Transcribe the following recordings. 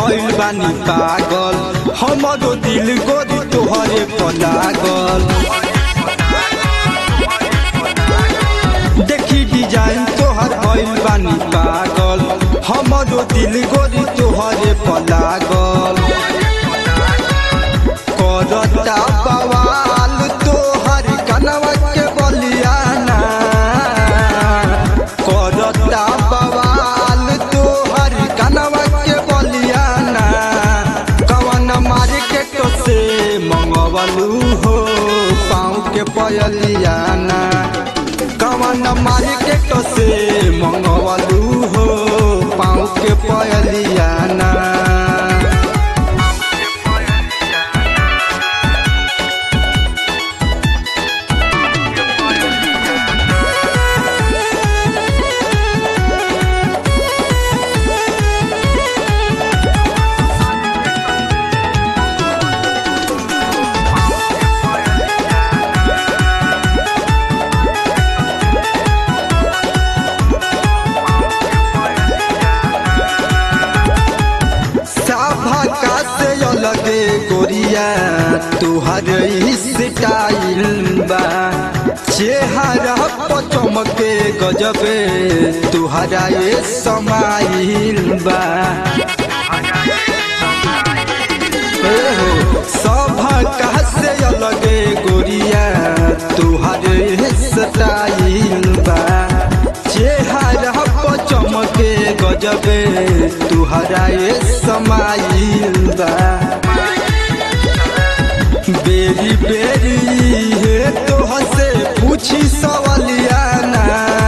भइल बानी पागल हमरो दिल गोरी तोहरे पर लागल देखी डिजाइन तोहर भइल बानी पागल हमरो दिल गोरी तोहरे पर लागल करता बवाल तोहर कनवा के बलियाना करता बवाल तोहर कनवा के बलियाना कवन मार्केट से मंगवलू हो पाँव के पयलियाना कवन मार्केट से मंगवलू हो पाँव के पयलियाना साभा का से अलगे गोरिया तुहर स्टाइल बा चेहरा पर चमके गजबे तुहरा ये समाइल बा ए हो, सभा का से अलगे गोरिया तुहर स्टाइल बा चेहरा पर चमके गजबे तुहरा ये समाइल बा बेरी बेरी हे तोह से पूछी सवालियाना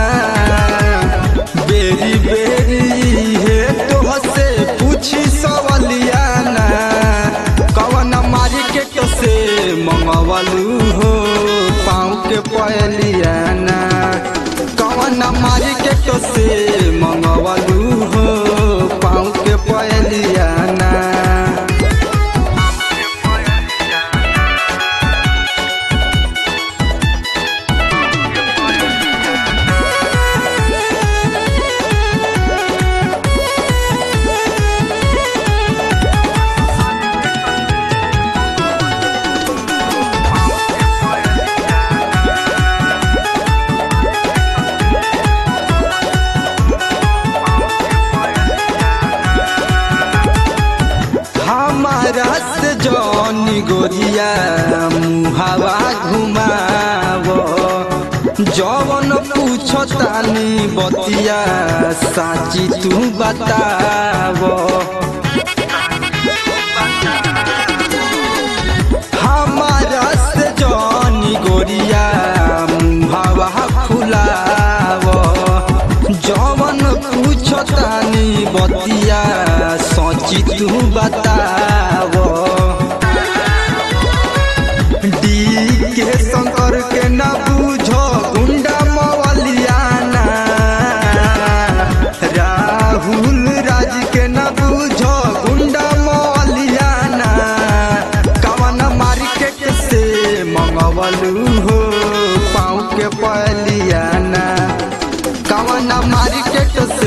बेरी बेरी हे तोह से पूछी सवालियाना कवन मार्केट से मंगवलू हो पाँव के पयलियाना कवन मार्केट से मंगवलू हो पाँव के पयलियाना हमारा से जौनी गोरिया मुहावा घुमावो जवन पूछो तानी बतिया साची तू बतावो हमारा से जौनी गोरिया मुहावा फुलावो जवन पूछो तानी बतिया सची तू बतावो डी के शंकर के न बूझो गुंडा मवलियाना राहुल राज के न बूझो गुंडा मवलियाना कवन मार्केट से मंगवलू हो पाँव के पलियाना कवन मार्केट